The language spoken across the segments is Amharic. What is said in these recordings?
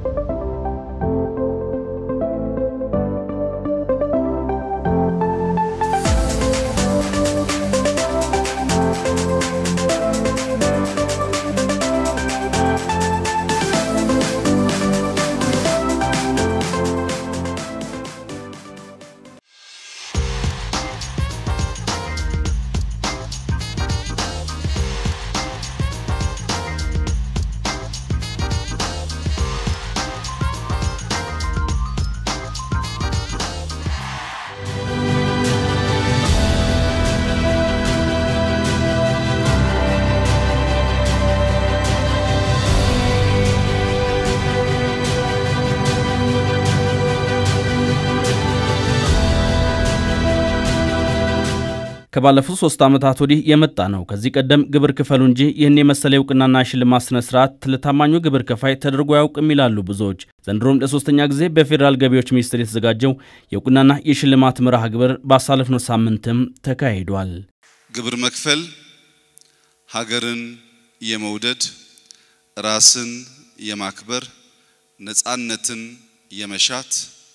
ከባለፉት ሶስት ዓመታት ወዲህ የመጣ ነው። ከዚህ ቀደም ግብር ክፈሉ እንጂ ይህን የመሰለ የእውቅናና ሽልማት ስነ ስርዓት ለታማኙ ግብር ከፋይ ተደርጎ አያውቅም ይላሉ ብዙዎች። ዘንድሮም ለሶስተኛ ጊዜ በፌዴራል ገቢዎች ሚኒስቴር የተዘጋጀው የእውቅናና የሽልማት መርሃ ግብር ባሳለፍነው ሳምንትም ተካሂዷል። ግብር መክፈል ሀገርን የመውደድ ራስን የማክበር ነፃነትን የመሻት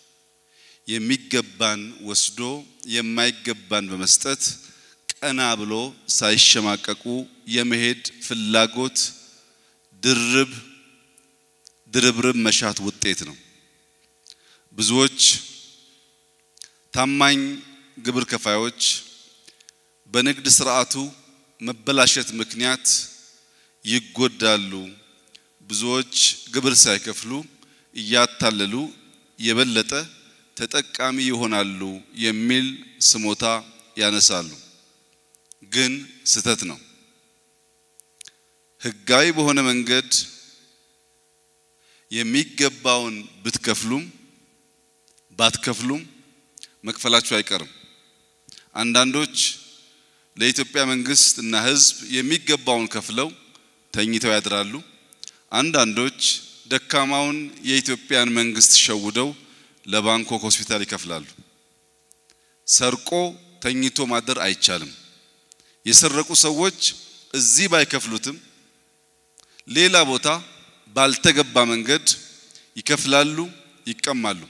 የሚገባን ወስዶ የማይገባን በመስጠት ቀና ብሎ ሳይሸማቀቁ የመሄድ ፍላጎት ድርብ ድርብርብ መሻት ውጤት ነው። ብዙዎች ታማኝ ግብር ከፋዮች በንግድ ስርዓቱ መበላሸት ምክንያት ይጎዳሉ። ብዙዎች ግብር ሳይከፍሉ እያታለሉ የበለጠ ተጠቃሚ ይሆናሉ የሚል ስሞታ ያነሳሉ። ግን ስህተት ነው። ሕጋዊ በሆነ መንገድ የሚገባውን ብትከፍሉም ባትከፍሉም መክፈላችሁ አይቀርም። አንዳንዶች ለኢትዮጵያ መንግስት እና ሕዝብ የሚገባውን ከፍለው ተኝተው ያድራሉ። አንዳንዶች ደካማውን የኢትዮጵያን መንግስት ሸውደው ለባንኮክ ሆስፒታል ይከፍላሉ። ሰርቆ ተኝቶ ማደር አይቻልም። የሰረቁ ሰዎች እዚህ ባይከፍሉትም ሌላ ቦታ ባልተገባ መንገድ ይከፍላሉ፣ ይቀማሉ።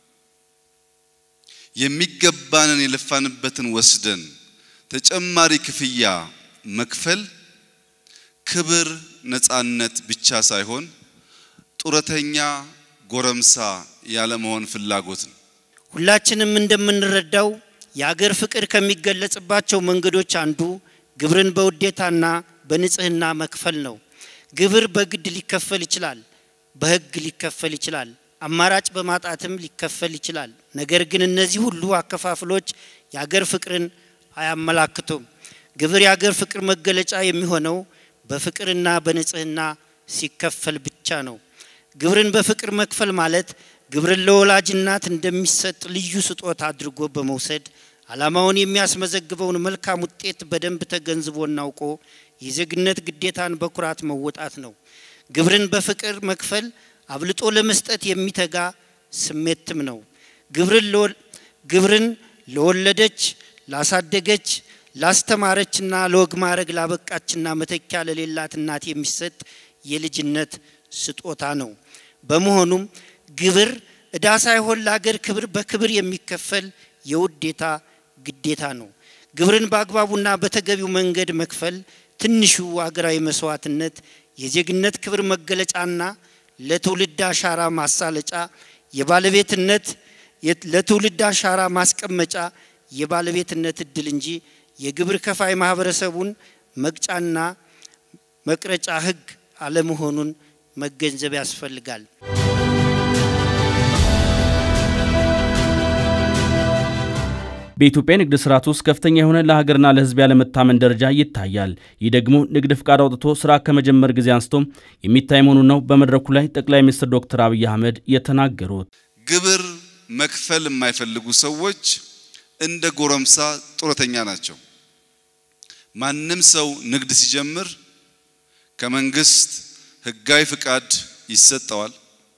የሚገባንን የለፋንበትን ወስደን ተጨማሪ ክፍያ መክፈል ክብር፣ ነፃነት ብቻ ሳይሆን ጡረተኛ ጎረምሳ ያለመሆን ፍላጎት ነው። ሁላችንም እንደምንረዳው የአገር ፍቅር ከሚገለጽባቸው መንገዶች አንዱ ግብርን በውዴታና በንጽህና መክፈል ነው። ግብር በግድ ሊከፈል ይችላል፣ በሕግ ሊከፈል ይችላል፣ አማራጭ በማጣትም ሊከፈል ይችላል። ነገር ግን እነዚህ ሁሉ አከፋፍሎች የአገር ፍቅርን አያመላክቱም። ግብር የአገር ፍቅር መገለጫ የሚሆነው በፍቅርና በንጽህና ሲከፈል ብቻ ነው። ግብርን በፍቅር መክፈል ማለት ግብርን ለወላጅ እናት እንደሚሰጥ ልዩ ስጦታ አድርጎ በመውሰድ ዓላማውን የሚያስመዘግበውን መልካም ውጤት በደንብ ተገንዝቦና አውቆ የዜግነት ግዴታን በኩራት መወጣት ነው። ግብርን በፍቅር መክፈል አብልጦ ለመስጠት የሚተጋ ስሜትም ነው። ግብርን ለወለደች፣ ላሳደገች፣ ላስተማረችና ለወግ ማዕረግ ላበቃችና መተኪያ ለሌላት እናት የሚሰጥ የልጅነት ስጦታ ነው። በመሆኑም ግብር ዕዳ ሳይሆን ለአገር ክብር በክብር የሚከፈል የውዴታ ግዴታ ነው። ግብርን በአግባቡና በተገቢው መንገድ መክፈል ትንሹ አገራዊ መስዋዕትነት የዜግነት ክብር መገለጫና ለትውልድ አሻራ ማሳለጫ የባለቤትነት ለትውልድ አሻራ ማስቀመጫ የባለቤትነት እድል እንጂ የግብር ከፋይ ማህበረሰቡን መቅጫና መቅረጫ ሕግ አለመሆኑን መገንዘብ ያስፈልጋል። በኢትዮጵያ ንግድ ስርዓት ውስጥ ከፍተኛ የሆነ ለሀገርና ለሕዝብ ያለመታመን ደረጃ ይታያል። ይህ ደግሞ ንግድ ፍቃድ አውጥቶ ስራ ከመጀመር ጊዜ አንስቶ የሚታይ መሆኑን ነው በመድረኩ ላይ ጠቅላይ ሚኒስትር ዶክተር አብይ አህመድ የተናገሩት። ግብር መክፈል የማይፈልጉ ሰዎች እንደ ጎረምሳ ጡረተኛ ናቸው። ማንም ሰው ንግድ ሲጀምር ከመንግስት ህጋዊ ፍቃድ ይሰጠዋል።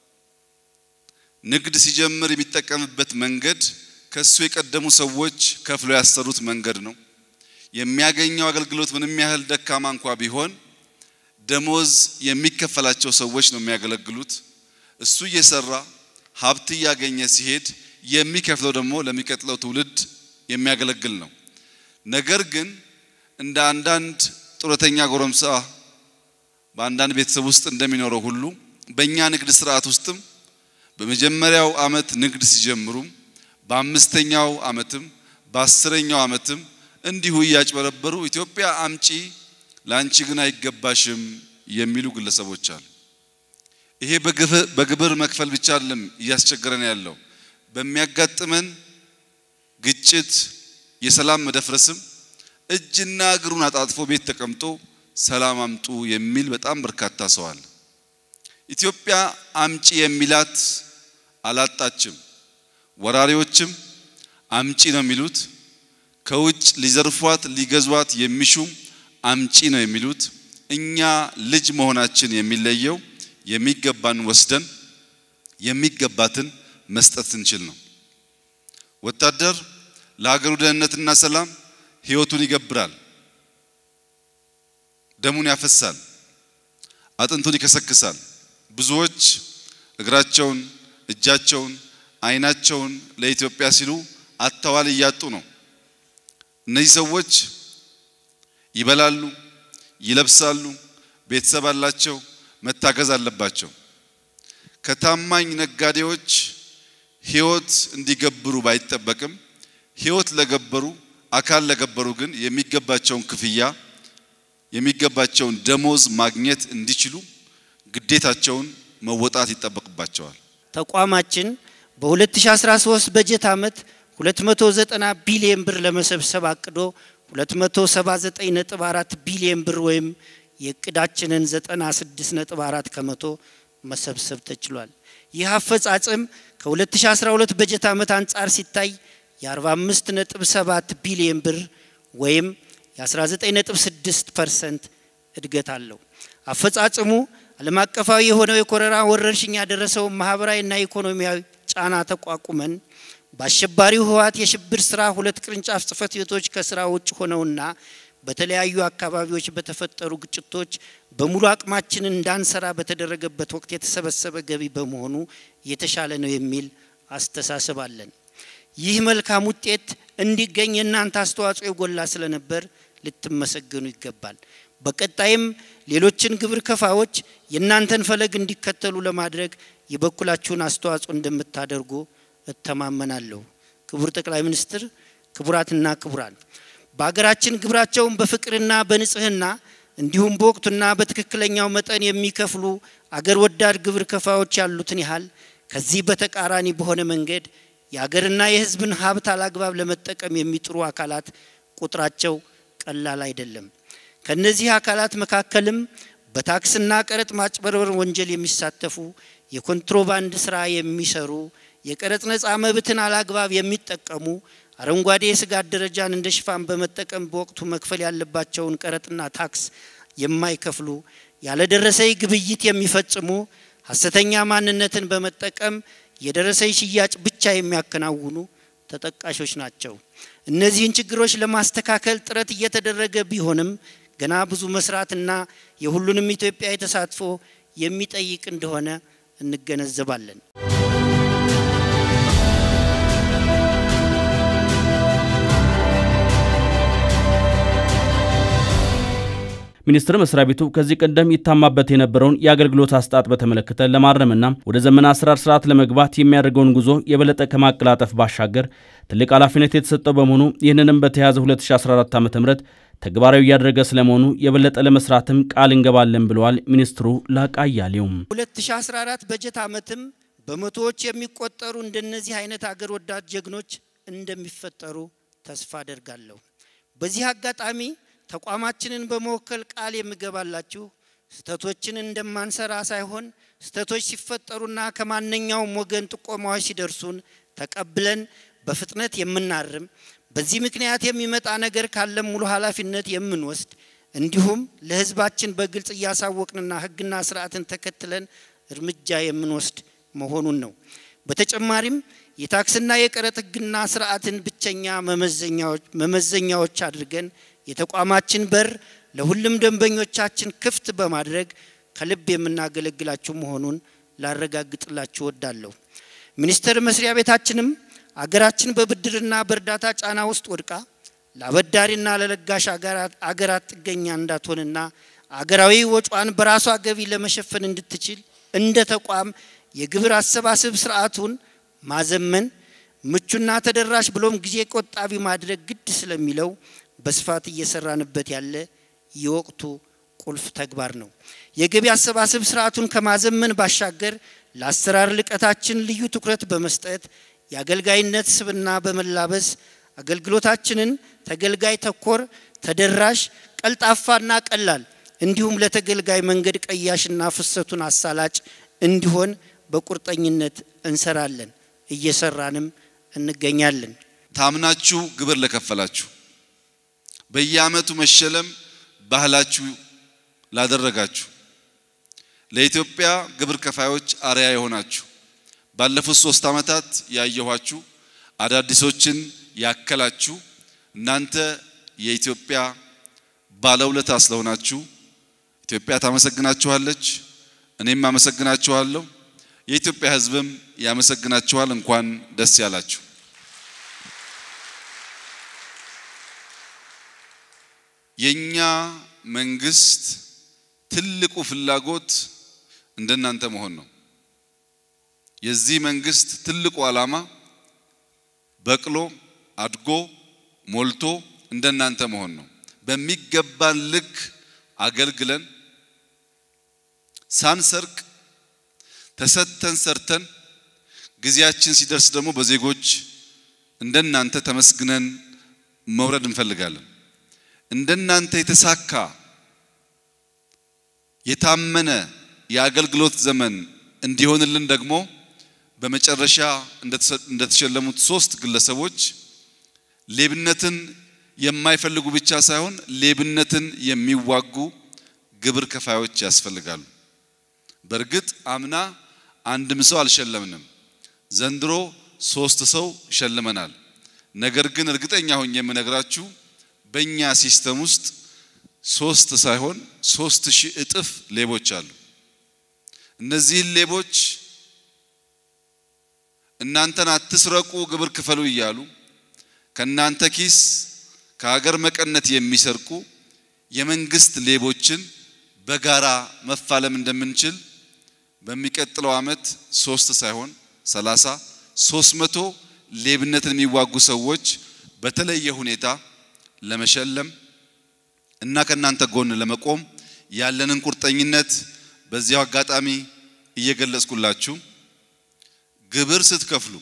ንግድ ሲጀምር የሚጠቀምበት መንገድ ከሱ የቀደሙ ሰዎች ከፍለው ያሰሩት መንገድ ነው። የሚያገኘው አገልግሎት ምንም ያህል ደካማ እንኳ ቢሆን ደሞዝ የሚከፈላቸው ሰዎች ነው የሚያገለግሉት። እሱ እየሰራ ሀብት እያገኘ ሲሄድ የሚከፍለው ደግሞ ለሚቀጥለው ትውልድ የሚያገለግል ነው። ነገር ግን እንደ አንዳንድ ጡረተኛ ጎረምሳ በአንዳንድ ቤተሰብ ውስጥ እንደሚኖረው ሁሉ በእኛ ንግድ ስርዓት ውስጥም በመጀመሪያው ዓመት ንግድ ሲጀምሩም በአምስተኛው ዓመትም በአስረኛው ዓመትም እንዲሁ እያጭበረበሩ ኢትዮጵያ አምጪ ለአንቺ ግን አይገባሽም የሚሉ ግለሰቦች አሉ። ይሄ በግብር መክፈል ብቻ አይደለም እያስቸገረን ያለው በሚያጋጥመን ግጭት፣ የሰላም መደፍረስም እጅና እግሩን አጣጥፎ ቤት ተቀምጦ ሰላም አምጡ የሚል በጣም በርካታ ሰው አለ። ኢትዮጵያ አምጪ የሚላት አላጣችም። ወራሪዎችም አምጪ ነው የሚሉት። ከውጭ ሊዘርፏት ሊገዟት የሚሹም አምጪ ነው የሚሉት። እኛ ልጅ መሆናችን የሚለየው የሚገባን ወስደን የሚገባትን መስጠት ስንችል ነው። ወታደር ለሀገሩ ደህንነትና ሰላም ሕይወቱን ይገብራል፣ ደሙን ያፈሳል፣ አጥንቱን ይከሰክሳል። ብዙዎች እግራቸውን፣ እጃቸውን፣ ዓይናቸውን ለኢትዮጵያ ሲሉ አጥተዋል፣ እያጡ ነው። እነዚህ ሰዎች ይበላሉ፣ ይለብሳሉ፣ ቤተሰብ አላቸው፣ መታገዝ አለባቸው። ከታማኝ ነጋዴዎች ሕይወት እንዲገብሩ ባይጠበቅም ሕይወት ለገበሩ አካል ለገበሩ ግን የሚገባቸውን ክፍያ የሚገባቸውን ደሞዝ ማግኘት እንዲችሉ ግዴታቸውን መወጣት ይጠበቅባቸዋል። ተቋማችን በ2013 በጀት ዓመት 290 ቢሊዮን ብር ለመሰብሰብ አቅዶ 279.4 ቢሊዮን ብር ወይም የእቅዳችንን 96.4 ከመቶ መሰብሰብ ተችሏል። ይህ አፈጻጸም ከ2012 በጀት ዓመት አንጻር ሲታይ የ45.7 ቢሊዮን ብር ወይም የ19.6 ፐርሰንት እድገት አለው። አፈጻጸሙ ዓለም አቀፋዊ የሆነው የኮሮና ወረርሽኝ ያደረሰውን ማህበራዊና ኢኮኖሚያዊ ጫና ተቋቁመን በአሸባሪው ህወሓት የሽብር ስራ ሁለት ቅርንጫፍ ጽህፈት ቤቶች ከስራ ውጭ ሆነውና በተለያዩ አካባቢዎች በተፈጠሩ ግጭቶች በሙሉ አቅማችንን እንዳንሰራ በተደረገበት ወቅት የተሰበሰበ ገቢ በመሆኑ የተሻለ ነው የሚል አስተሳሰብ አለን። ይህ መልካም ውጤት እንዲገኝ የእናንተ አስተዋጽኦ የጎላ ስለነበር ልትመሰገኑ ይገባል። በቀጣይም ሌሎችን ግብር ከፋዎች የእናንተን ፈለግ እንዲከተሉ ለማድረግ የበኩላችሁን አስተዋጽኦ እንደምታደርጉ እተማመናለሁ። ክቡር ጠቅላይ ሚኒስትር፣ ክቡራትና ክቡራን በሀገራችን ግብራቸውን በፍቅርና በንጽህና እንዲሁም በወቅቱና በትክክለኛው መጠን የሚከፍሉ አገር ወዳድ ግብር ከፋዎች ያሉትን ያህል ከዚህ በተቃራኒ በሆነ መንገድ የአገርና የሕዝብን ሀብት አላግባብ ለመጠቀም የሚጥሩ አካላት ቁጥራቸው ቀላል አይደለም። ከነዚህ አካላት መካከልም በታክስና ቀረጥ ማጭበርበር ወንጀል የሚሳተፉ፣ የኮንትሮባንድ ስራ የሚሰሩ፣ የቀረጥ ነፃ መብትን አላግባብ የሚጠቀሙ፣ አረንጓዴ የስጋት ደረጃን እንደ ሽፋን በመጠቀም በወቅቱ መክፈል ያለባቸውን ቀረጥና ታክስ የማይከፍሉ፣ ያለደረሰኝ ግብይት የሚፈጽሙ፣ ሀሰተኛ ማንነትን በመጠቀም የደረሰኝ ሽያጭ ብቻ የሚያከናውኑ ተጠቃሾች ናቸው። እነዚህን ችግሮች ለማስተካከል ጥረት እየተደረገ ቢሆንም ገና ብዙ መስራትና የሁሉንም ኢትዮጵያዊ ተሳትፎ የሚጠይቅ እንደሆነ እንገነዘባለን። ሚኒስቴር መስሪያ ቤቱ ከዚህ ቀደም ይታማበት የነበረውን የአገልግሎት አሰጣጥ በተመለከተ ለማረምና ወደ ዘመን አሰራር ስርዓት ለመግባት የሚያደርገውን ጉዞ የበለጠ ከማቀላጠፍ ባሻገር ትልቅ ኃላፊነት የተሰጠው በመሆኑ ይህንንም በተያዘ 2014 ዓ ም ተግባራዊ እያደረገ ስለመሆኑ የበለጠ ለመስራትም ቃል እንገባለን ብለዋል ሚኒስትሩ ላቃ አያሌውም። 2014 በጀት ዓመትም በመቶዎች የሚቆጠሩ እንደነዚህ አይነት አገር ወዳድ ጀግኖች እንደሚፈጠሩ ተስፋ አደርጋለሁ። በዚህ አጋጣሚ ተቋማችንን በመወከል ቃል የምገባላችሁ ስህተቶችን እንደማንሰራ ሳይሆን ስህተቶች ሲፈጠሩና ከማንኛውም ወገን ጥቆማዎች ሲደርሱን ተቀብለን በፍጥነት የምናርም በዚህ ምክንያት የሚመጣ ነገር ካለም ሙሉ ኃላፊነት የምንወስድ እንዲሁም ለሕዝባችን በግልጽ እያሳወቅንና ሕግና ስርዓትን ተከትለን እርምጃ የምንወስድ መሆኑን ነው። በተጨማሪም የታክስና የቀረጥ ሕግና ስርዓትን ብቸኛ መመዘኛዎች አድርገን የተቋማችን በር ለሁሉም ደንበኞቻችን ክፍት በማድረግ ከልብ የምናገለግላችሁ መሆኑን ላረጋግጥላችሁ ወዳለሁ። ሚኒስቴር መስሪያ ቤታችንም አገራችን በብድርና በእርዳታ ጫና ውስጥ ወድቃ ለአበዳሪና ለለጋሽ አገራት ጥገኛ እንዳትሆንና አገራዊ ወጪዋን በራሷ ገቢ ለመሸፈን እንድትችል እንደ ተቋም የግብር አሰባሰብ ስርዓቱን ማዘመን ምቹና ተደራሽ ብሎም ጊዜ ቆጣቢ ማድረግ ግድ ስለሚለው በስፋት እየሰራንበት ያለ የወቅቱ ቁልፍ ተግባር ነው። የገቢ አሰባሰብ ስርዓቱን ከማዘመን ባሻገር ለአሰራር ልቀታችን ልዩ ትኩረት በመስጠት የአገልጋይነት ስብና በመላበስ አገልግሎታችንን ተገልጋይ ተኮር፣ ተደራሽ፣ ቀልጣፋና ቀላል እንዲሁም ለተገልጋይ መንገድ ቀያሽና ፍሰቱን አሳላጭ እንዲሆን በቁርጠኝነት እንሰራለን፣ እየሰራንም እንገኛለን። ታምናችሁ ግብር ለከፈላችሁ፣ በየዓመቱ መሸለም ባህላችሁ ላደረጋችሁ፣ ለኢትዮጵያ ግብር ከፋዮች አርያ የሆናችሁ ባለፉት ሶስት ዓመታት ያየኋችሁ አዳዲሶችን ያከላችሁ እናንተ የኢትዮጵያ ባለውለታ ስለሆናችሁ ኢትዮጵያ ታመሰግናችኋለች። እኔም አመሰግናችኋለሁ። የኢትዮጵያ ሕዝብም ያመሰግናችኋል። እንኳን ደስ ያላችሁ። የኛ መንግስት ትልቁ ፍላጎት እንደናንተ መሆን ነው። የዚህ መንግስት ትልቁ ዓላማ በቅሎ አድጎ ሞልቶ እንደናንተ መሆን ነው። በሚገባን ልክ አገልግለን ሳንሰርቅ ተሰጥተን ሰርተን ጊዜያችን ሲደርስ ደግሞ በዜጎች እንደናንተ ተመስግነን መውረድ እንፈልጋለን። እንደናንተ የተሳካ የታመነ የአገልግሎት ዘመን እንዲሆንልን ደግሞ በመጨረሻ እንደተሸለሙት ሶስት ግለሰቦች ሌብነትን የማይፈልጉ ብቻ ሳይሆን ሌብነትን የሚዋጉ ግብር ከፋዮች ያስፈልጋሉ። በእርግጥ አምና አንድም ሰው አልሸለምንም። ዘንድሮ ሶስት ሰው ሸልመናል። ነገር ግን እርግጠኛ ሆኜ የምነግራችሁ በእኛ ሲስተም ውስጥ ሶስት ሳይሆን ሶስት ሺህ እጥፍ ሌቦች አሉ። እነዚህን ሌቦች እናንተን አትስረቁ፣ ግብር ክፈሉ እያሉ ከእናንተ ኪስ ከሀገር መቀነት የሚሰርቁ የመንግስት ሌቦችን በጋራ መፋለም እንደምንችል በሚቀጥለው ዓመት ሶስት ሳይሆን ሰላሳ ሶስት መቶ ሌብነትን የሚዋጉ ሰዎች በተለየ ሁኔታ ለመሸለም እና ከእናንተ ጎን ለመቆም ያለንን ቁርጠኝነት በዚያው አጋጣሚ እየገለጽኩላችሁ ግብር ስትከፍሉ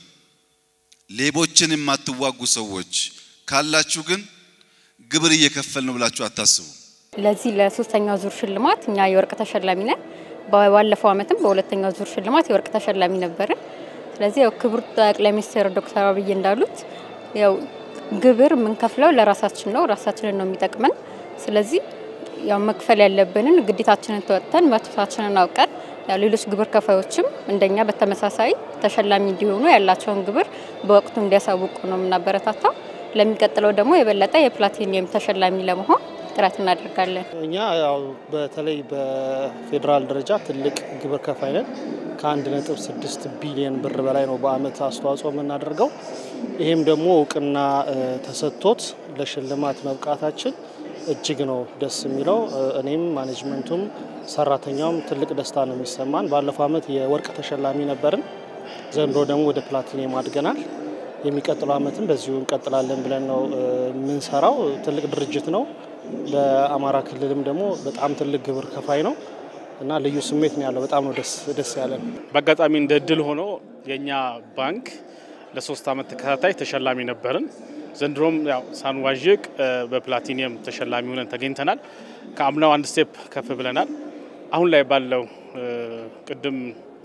ሌቦችን የማትዋጉ ሰዎች ካላችሁ ግን ግብር እየከፈል ነው ብላችሁ አታስቡ። ለዚህ ለሶስተኛው ዙር ሽልማት እኛ የወርቅ ተሸላሚ ነን። ባለፈው ዓመትም በሁለተኛው ዙር ሽልማት የወርቅ ተሸላሚ ነበርን። ስለዚህ ያው ክቡር ጠቅላይ ሚኒስትር ዶክተር አብይ እንዳሉት ያው ግብር የምንከፍለው ለራሳችን ነው፣ ራሳችንን ነው የሚጠቅመን። ስለዚህ ያው መክፈል ያለብንን ግዴታችንን ተወጥተን መብታችንን አውቀን ያው ሌሎች ግብር ከፋዮችም እንደኛ በተመሳሳይ ተሸላሚ እንዲሆኑ ያላቸውን ግብር በወቅቱ እንዲያሳውቁ ነው የምናበረታታው። ለሚቀጥለው ደግሞ የበለጠ የፕላቲኒየም ተሸላሚ ለመሆን ጥረት እናደርጋለን። እኛ ያው በተለይ በፌዴራል ደረጃ ትልቅ ግብር ከፋይ ነን። ከአንድ ነጥብ ስድስት ቢሊዮን ብር በላይ ነው በአመት አስተዋጽኦ የምናደርገው። ይህም ደግሞ እውቅና ተሰጥቶት ለሽልማት መብቃታችን እጅግ ነው ደስ የሚለው። እኔም ማኔጅመንቱም ሰራተኛውም ትልቅ ደስታ ነው የሚሰማን። ባለፈው አመት የወርቅ ተሸላሚ ነበርን። ዘንድሮ ደግሞ ወደ ፕላቲኒየም አድገናል። የሚቀጥለው አመትም በዚሁ እንቀጥላለን ብለን ነው የምንሰራው። ትልቅ ድርጅት ነው። ለአማራ ክልልም ደግሞ በጣም ትልቅ ግብር ከፋይ ነው እና ልዩ ስሜት ነው ያለው። በጣም ነው ደስ ያለን። በአጋጣሚ እንደ እድል ሆኖ የእኛ ባንክ ለሶስት አመት ተከታታይ ተሸላሚ ነበርን። ዘንድሮም ያው ሳንዋዥቅ በፕላቲኒየም ተሸላሚ ሆነን ተገኝተናል። ከአምናው አንድ ስቴፕ ከፍ ብለናል። አሁን ላይ ባለው ቅድም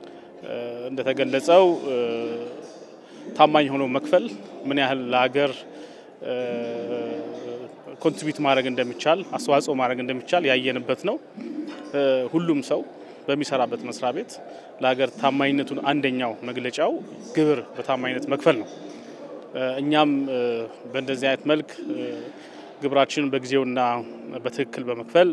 እንደተገለጸው ታማኝ ሆኖ መክፈል ምን ያህል ለሀገር ኮንትሪቢዩት ማድረግ እንደሚቻል አስተዋጽኦ ማድረግ እንደሚቻል ያየንበት ነው። ሁሉም ሰው በሚሰራበት መስሪያ ቤት ለሀገር ታማኝነቱን አንደኛው መግለጫው ግብር በታማኝነት መክፈል ነው። እኛም በእንደዚህ አይነት መልክ ግብራችንን በጊዜውና በትክክል በመክፈል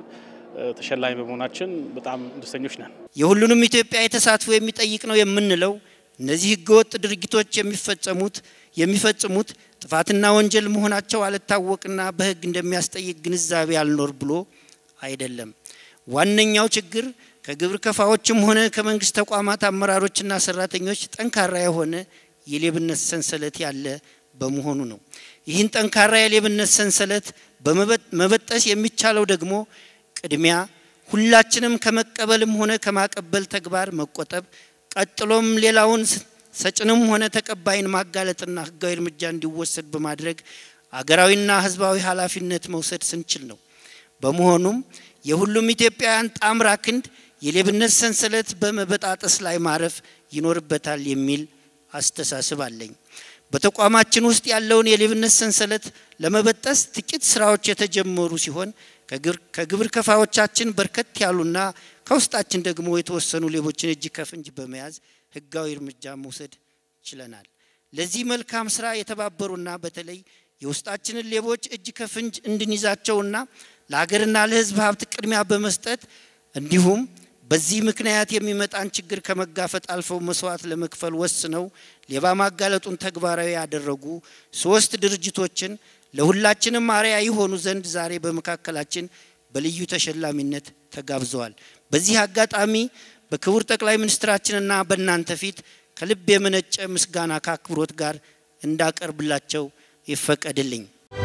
ተሸላሚ በመሆናችን በጣም ደስተኞች ነን። የሁሉንም ኢትዮጵያዊ ተሳትፎ የሚጠይቅ ነው የምንለው እነዚህ ህገወጥ ድርጊቶች የሚፈጸሙት የሚፈጽሙት ጥፋትና ወንጀል መሆናቸው አልታወቅና በህግ እንደሚያስጠይቅ ግንዛቤ አልኖር ብሎ አይደለም። ዋነኛው ችግር ከግብር ከፋዎችም ሆነ ከመንግስት ተቋማት አመራሮችና ሰራተኞች ጠንካራ የሆነ የሌብነት ሰንሰለት ያለ በመሆኑ ነው። ይህን ጠንካራ የሌብነት ሰንሰለት መበጠስ የሚቻለው ደግሞ ቅድሚያ ሁላችንም ከመቀበልም ሆነ ከማቀበል ተግባር መቆጠብ፣ ቀጥሎም ሌላውን ሰጭንም ሆነ ተቀባይን ማጋለጥና ህጋዊ እርምጃ እንዲወሰድ በማድረግ አገራዊና ህዝባዊ ኃላፊነት መውሰድ ስንችል ነው። በመሆኑም የሁሉም ኢትዮጵያውያን ጣምራ ክንድ የሌብነት ሰንሰለት በመበጣጠስ ላይ ማረፍ ይኖርበታል የሚል አስተሳሰብ አለኝ። በተቋማችን ውስጥ ያለውን የሌብነት ሰንሰለት ለመበጠስ ጥቂት ስራዎች የተጀመሩ ሲሆን ከግብር ከፋዎቻችን በርከት ያሉና ከውስጣችን ደግሞ የተወሰኑ ሌቦችን እጅ ከፍንጅ በመያዝ ህጋዊ እርምጃ መውሰድ ችለናል። ለዚህ መልካም ስራ የተባበሩና በተለይ የውስጣችንን ሌቦች እጅ ከፍንጅ እንድንይዛቸውና ለሀገርና ለህዝብ ሀብት ቅድሚያ በመስጠት እንዲሁም በዚህ ምክንያት የሚመጣን ችግር ከመጋፈጥ አልፈው መስዋዕት ለመክፈል ወስነው ሌባ ማጋለጡን ተግባራዊ ያደረጉ ሶስት ድርጅቶችን ለሁላችንም አርአያ የሆኑ ዘንድ ዛሬ በመካከላችን በልዩ ተሸላሚነት ተጋብዘዋል። በዚህ አጋጣሚ በክቡር ጠቅላይ ሚኒስትራችንና በእናንተ ፊት ከልብ የመነጨ ምስጋና ከአክብሮት ጋር እንዳቀርብላቸው ይፈቀድልኝ።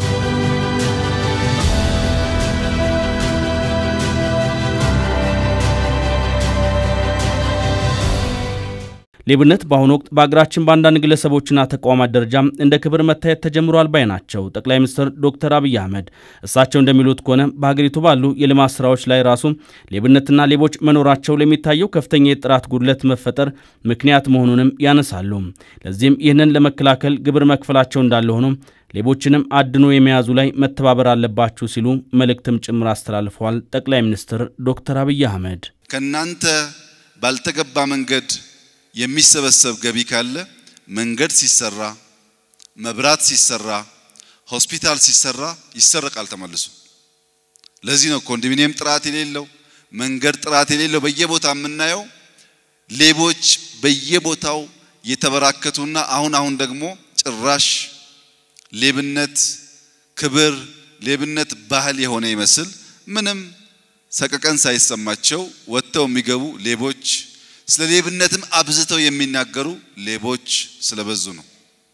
ሌብነት በአሁኑ ወቅት በሀገራችን በአንዳንድ ግለሰቦችና ተቋማት ደረጃ እንደ ክብር መታየት ተጀምሯል ባይ ናቸው ጠቅላይ ሚኒስትር ዶክተር አብይ አህመድ። እሳቸው እንደሚሉት ከሆነ በሀገሪቱ ባሉ የልማት ስራዎች ላይ ራሱ ሌብነትና ሌቦች መኖራቸው ለሚታየው ከፍተኛ የጥራት ጉድለት መፈጠር ምክንያት መሆኑንም ያነሳሉ። ለዚህም ይህንን ለመከላከል ግብር መክፈላቸው እንዳለ ሆኖ ሌቦችንም አድኖ የመያዙ ላይ መተባበር አለባችሁ ሲሉ መልእክትም ጭምር አስተላልፈዋል። ጠቅላይ ሚኒስትር ዶክተር አብይ አህመድ ከእናንተ ባልተገባ መንገድ የሚሰበሰብ ገቢ ካለ መንገድ ሲሰራ፣ መብራት ሲሰራ፣ ሆስፒታል ሲሰራ ይሰረቃል ተመልሶ። ለዚህ ነው ኮንዶሚኒየም ጥራት የሌለው መንገድ ጥራት የሌለው በየቦታ የምናየው ሌቦች በየቦታው የተበራከቱና አሁን አሁን ደግሞ ጭራሽ ሌብነት ክብር፣ ሌብነት ባህል የሆነ ይመስል ምንም ሰቀቀን ሳይሰማቸው ወጥተው የሚገቡ ሌቦች ስለ ሌብነትም አብዝተው የሚናገሩ ሌቦች ስለበዙ ነው።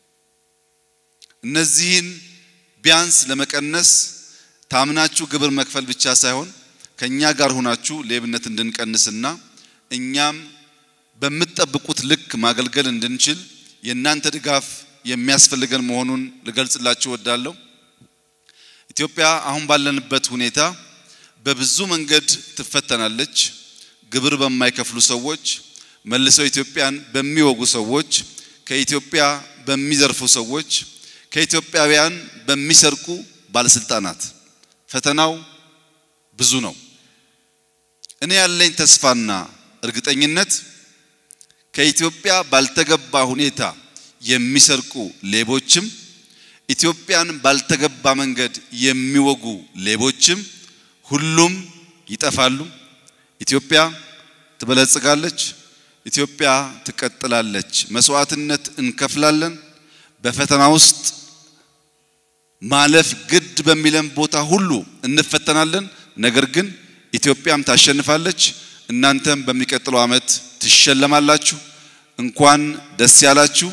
እነዚህን ቢያንስ ለመቀነስ ታምናችሁ ግብር መክፈል ብቻ ሳይሆን ከኛ ጋር ሆናችሁ ሌብነት እንድንቀንስና እኛም በምትጠብቁት ልክ ማገልገል እንድንችል የእናንተ ድጋፍ የሚያስፈልገን መሆኑን ልገልጽላችሁ እወዳለሁ። ኢትዮጵያ አሁን ባለንበት ሁኔታ በብዙ መንገድ ትፈተናለች። ግብር በማይከፍሉ ሰዎች፣ መልሰው ኢትዮጵያን በሚወጉ ሰዎች፣ ከኢትዮጵያ በሚዘርፉ ሰዎች፣ ከኢትዮጵያውያን በሚሰርቁ ባለስልጣናት ፈተናው ብዙ ነው። እኔ ያለኝ ተስፋና እርግጠኝነት ከኢትዮጵያ ባልተገባ ሁኔታ የሚሰርቁ ሌቦችም ኢትዮጵያን ባልተገባ መንገድ የሚወጉ ሌቦችም ሁሉም ይጠፋሉ። ኢትዮጵያ ትበለጽጋለች። ኢትዮጵያ ትቀጥላለች። መስዋዕትነት እንከፍላለን። በፈተና ውስጥ ማለፍ ግድ በሚለን ቦታ ሁሉ እንፈተናለን። ነገር ግን ኢትዮጵያም ታሸንፋለች። እናንተም በሚቀጥለው ዓመት ትሸለማላችሁ። እንኳን ደስ ያላችሁ።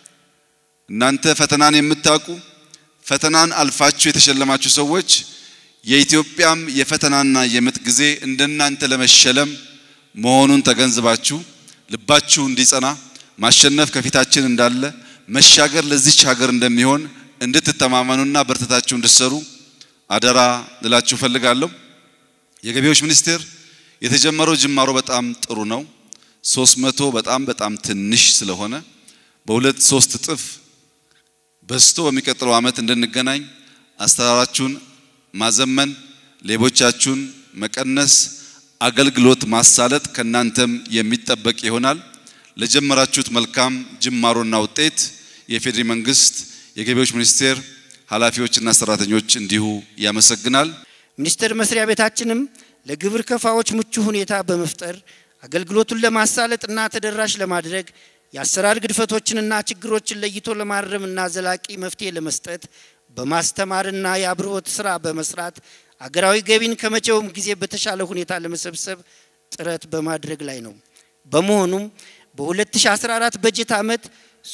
እናንተ ፈተናን የምታውቁ ፈተናን አልፋችሁ የተሸለማችሁ ሰዎች የኢትዮጵያም የፈተናና የምጥ ጊዜ እንደናንተ ለመሸለም መሆኑን ተገንዝባችሁ ልባችሁ እንዲጸና ማሸነፍ ከፊታችን እንዳለ መሻገር ለዚች ሀገር እንደሚሆን እንድትተማመኑና በርተታችሁ እንድትሰሩ አደራ ልላችሁ ፈልጋለሁ። የገቢዎች ሚኒስቴር የተጀመረው ጅማሮ በጣም ጥሩ ነው። ሶስት መቶ በጣም በጣም ትንሽ ስለሆነ በሁለት ሶስት እጥፍ በዝቶ በሚቀጥለው ዓመት እንድንገናኝ አሰራራችሁን ማዘመን፣ ሌቦቻችሁን መቀነስ፣ አገልግሎት ማሳለጥ ከናንተም የሚጠበቅ ይሆናል። ለጀመራችሁት መልካም ጅማሮና ውጤት የፌዴሪ መንግስት የገቢዎች ሚኒስቴር ኃላፊዎችና ሰራተኞች እንዲሁ ያመሰግናል። ሚኒስቴር መስሪያ ቤታችንም ለግብር ከፋዎች ምቹ ሁኔታ በመፍጠር አገልግሎቱን ለማሳለጥና ተደራሽ ለማድረግ የአሰራር ግድፈቶችንና ችግሮችን ለይቶ ለማረምና ዘላቂ መፍትሄ ለመስጠት በማስተማርና የአብርሆት ስራ በመስራት አገራዊ ገቢን ከመቼውም ጊዜ በተሻለ ሁኔታ ለመሰብሰብ ጥረት በማድረግ ላይ ነው። በመሆኑም በ2014 በጀት ዓመት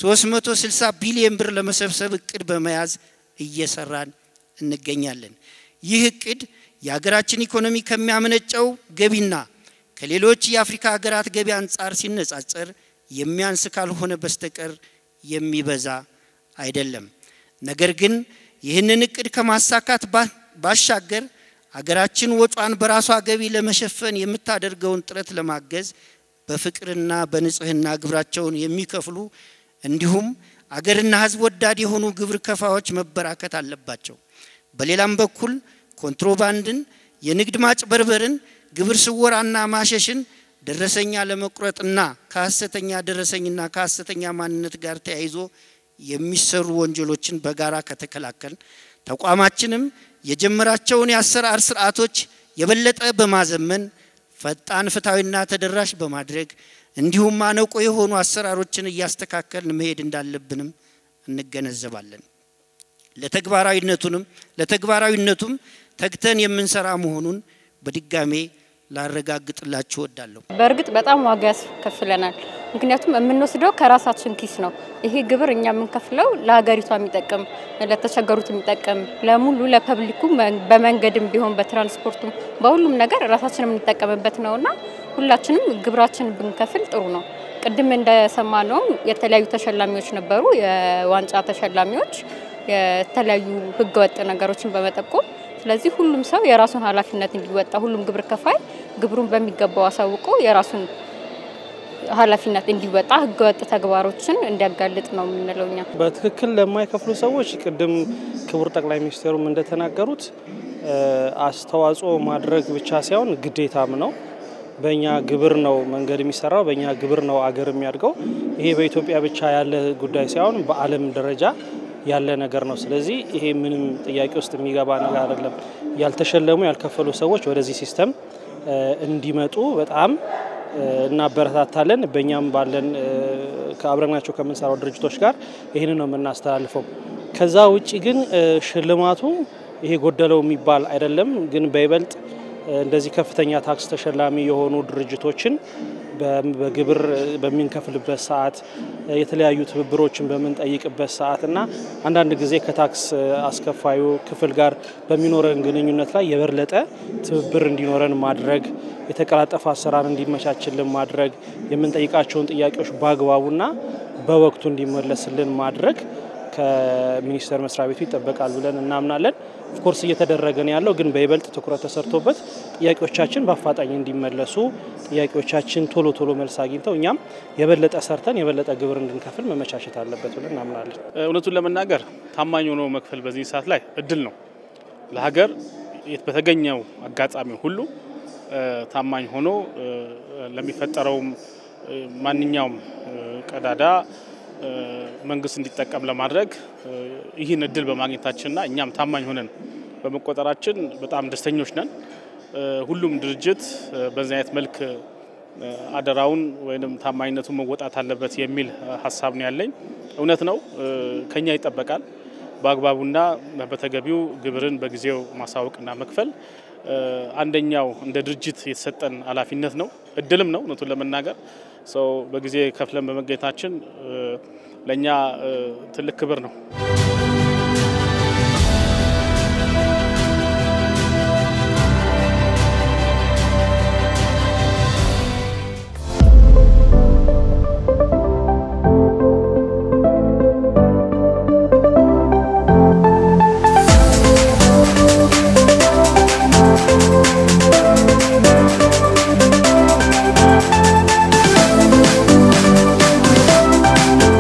360 ቢሊዮን ብር ለመሰብሰብ እቅድ በመያዝ እየሰራን እንገኛለን። ይህ እቅድ የሀገራችን ኢኮኖሚ ከሚያመነጨው ገቢና ከሌሎች የአፍሪካ ሀገራት ገቢ አንጻር ሲነጻጸር የሚያንስ ካልሆነ በስተቀር የሚበዛ አይደለም። ነገር ግን ይህንን እቅድ ከማሳካት ባሻገር አገራችን ወጯን በራሷ ገቢ ለመሸፈን የምታደርገውን ጥረት ለማገዝ በፍቅርና በንጽህና ግብራቸውን የሚከፍሉ እንዲሁም አገርና ሕዝብ ወዳድ የሆኑ ግብር ከፋዎች መበራከት አለባቸው። በሌላም በኩል ኮንትሮባንድን፣ የንግድ ማጭበርበርን፣ ግብር ስወራና ማሸሽን ደረሰኛ ለመቁረጥና ከሐሰተኛ ደረሰኝና ከሐሰተኛ ማንነት ጋር ተያይዞ የሚሰሩ ወንጀሎችን በጋራ ከተከላከል ተቋማችንም የጀመራቸውን የአሰራር ስርዓቶች የበለጠ በማዘመን ፈጣን፣ ፍትሐዊና ተደራሽ በማድረግ እንዲሁም ማነቆ የሆኑ አሰራሮችን እያስተካከልን መሄድ እንዳለብንም እንገነዘባለን። ለተግባራዊነቱንም ለተግባራዊነቱም ተግተን የምንሰራ መሆኑን በድጋሜ ላረጋግጥላችሁ እወዳለሁ። በእርግጥ በጣም ዋጋ ያስከፍለናል። ምክንያቱም የምንወስደው ከራሳችን ኪስ ነው። ይሄ ግብር እኛ የምንከፍለው ለሀገሪቷ የሚጠቅም ለተቸገሩት የሚጠቅም ለሙሉ ለፐብሊኩ በመንገድም ቢሆን በትራንስፖርቱም በሁሉም ነገር ራሳችን የምንጠቀምበት ነውና ሁላችንም ግብራችን ብንከፍል ጥሩ ነው። ቅድም እንደሰማነውም የተለያዩ ተሸላሚዎች ነበሩ። የዋንጫ ተሸላሚዎች የተለያዩ ህገወጥ ነገሮችን በመጠቆም ስለዚህ ሁሉም ሰው የራሱን ኃላፊነት እንዲወጣ ሁሉም ግብር ከፋይ ግብሩን በሚገባው አሳውቆ የራሱን ኃላፊነት እንዲወጣ ህገወጥ ተግባሮችን እንዲያጋልጥ ነው የምንለው እኛ። በትክክል ለማይከፍሉ ሰዎች ቅድም ክቡር ጠቅላይ ሚኒስትሩም እንደተናገሩት አስተዋጽኦ ማድረግ ብቻ ሳይሆን ግዴታም ነው። በእኛ ግብር ነው መንገድ የሚሰራው፣ በእኛ ግብር ነው አገር የሚያድገው። ይሄ በኢትዮጵያ ብቻ ያለ ጉዳይ ሳይሆን በዓለም ደረጃ ያለ ነገር ነው። ስለዚህ ይሄ ምንም ጥያቄ ውስጥ የሚገባ ነገር አይደለም። ያልተሸለሙ ያልከፈሉ ሰዎች ወደዚህ ሲስተም እንዲመጡ በጣም እናበረታታለን። በእኛም ባለን ከአብረናቸው ከምንሰራው ድርጅቶች ጋር ይህንን ነው የምናስተላልፈው። ከዛ ውጭ ግን ሽልማቱ ይሄ ጎደለው የሚባል አይደለም። ግን በይበልጥ እንደዚህ ከፍተኛ ታክስ ተሸላሚ የሆኑ ድርጅቶችን በግብር በምንከፍልበት ሰዓት የተለያዩ ትብብሮችን በምንጠይቅበት ሰዓት እና አንዳንድ ጊዜ ከታክስ አስከፋዩ ክፍል ጋር በሚኖረን ግንኙነት ላይ የበለጠ ትብብር እንዲኖረን ማድረግ፣ የተቀላጠፈ አሰራር እንዲመቻችልን ማድረግ፣ የምንጠይቃቸውን ጥያቄዎች በአግባቡና በወቅቱ እንዲመለስልን ማድረግ ከሚኒስቴር መስሪያ ቤቱ ይጠበቃል ብለን እናምናለን። ኦፍኮርስ እየተደረገ ነው ያለው፣ ግን በይበልጥ ትኩረት ተሰርቶበት ጥያቄዎቻችን በአፋጣኝ እንዲመለሱ ጥያቄዎቻችን ቶሎ ቶሎ መልስ አግኝተው እኛም የበለጠ ሰርተን የበለጠ ግብር እንድንከፍል መመቻቸት አለበት ብለን እናምናለን። እውነቱን ለመናገር ታማኝ ሆኖ መክፈል በዚህ ሰዓት ላይ እድል ነው ለሀገር በተገኘው አጋጣሚ ሁሉ ታማኝ ሆኖ ለሚፈጠረውም ማንኛውም ቀዳዳ መንግስት እንዲጠቀም ለማድረግ ይህን እድል በማግኘታችንና እኛም ታማኝ ሆነን በመቆጠራችን በጣም ደስተኞች ነን። ሁሉም ድርጅት በዚህ አይነት መልክ አደራውን ወይም ታማኝነቱን መወጣት አለበት የሚል ሀሳብ ነው ያለኝ። እውነት ነው፣ ከኛ ይጠበቃል በአግባቡና በተገቢው ግብርን በጊዜው ማሳወቅና መክፈል አንደኛው እንደ ድርጅት የተሰጠን ኃላፊነት ነው፣ እድልም ነው። እውነቱን ለመናገር ሰው በጊዜ ከፍለን በመገኘታችን ለእኛ ትልቅ ክብር ነው።